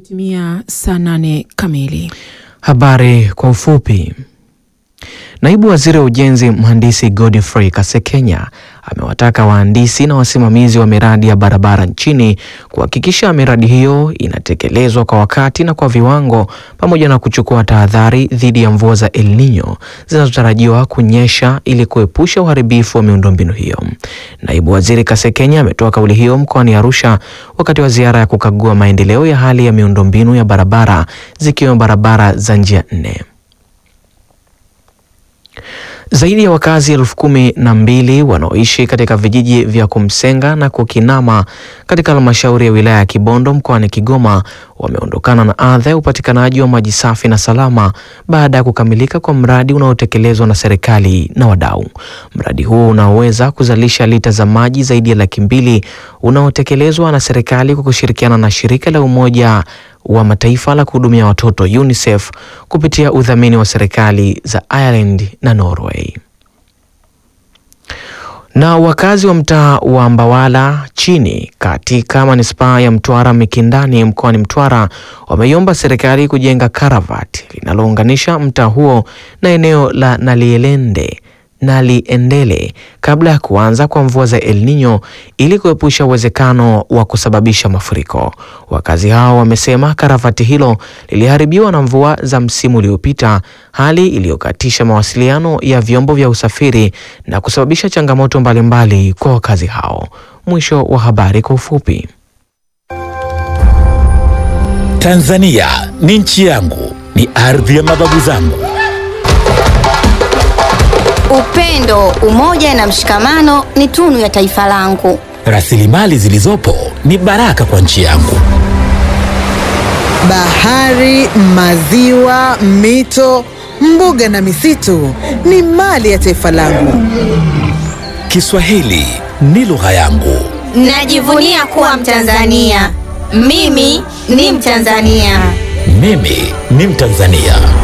Imetimia saa nane kamili. Habari kwa ufupi. Naibu Waziri wa Ujenzi Mhandisi Godfrey Kasekenya amewataka wahandisi na wasimamizi wa miradi ya barabara nchini kuhakikisha miradi hiyo inatekelezwa kwa wakati na kwa viwango pamoja na kuchukua tahadhari dhidi ya mvua za El Nino zinazotarajiwa kunyesha ili kuepusha uharibifu wa miundombinu hiyo. Naibu Waziri Kasekenya ametoa kauli hiyo mkoani Arusha wakati wa ziara ya kukagua maendeleo ya hali ya miundombinu ya barabara zikiwemo barabara za njia nne. Zaidi ya wakazi elfu kumi na mbili wanaoishi katika vijiji vya Kumsenga na Kukinama katika halmashauri ya wilaya ya Kibondo mkoani Kigoma wameondokana na adha ya upatikanaji wa maji safi na salama baada ya kukamilika kwa mradi unaotekelezwa na serikali na wadau. Mradi huo unaoweza kuzalisha lita za maji zaidi ya laki mbili unaotekelezwa na serikali kwa kushirikiana na shirika la Umoja wa Mataifa la kuhudumia watoto UNICEF kupitia udhamini wa serikali za Ireland na Norway. Na wakazi wa mtaa wa Mbawala chini katika manispaa ya Mtwara Mikindani mkoani Mtwara wameiomba serikali kujenga karavati linalounganisha mtaa huo na eneo la Nalielende Naliendele kabla ya kuanza kwa mvua za El Nino ili kuepusha uwezekano wa kusababisha mafuriko. Wakazi hao wamesema karavati hilo liliharibiwa na mvua za msimu uliopita, hali iliyokatisha mawasiliano ya vyombo vya usafiri na kusababisha changamoto mbalimbali mbali kwa wakazi hao. Mwisho wa habari kwa ufupi. Tanzania ni nchi yangu, ni ardhi ya mababu zangu. Upendo, umoja na mshikamano ni tunu ya taifa langu. Rasilimali zilizopo ni baraka kwa nchi yangu. Bahari, maziwa, mito, mbuga na misitu ni mali ya taifa langu. Kiswahili ni lugha yangu. Najivunia kuwa Mtanzania. Mimi ni Mtanzania. Mimi ni Mtanzania.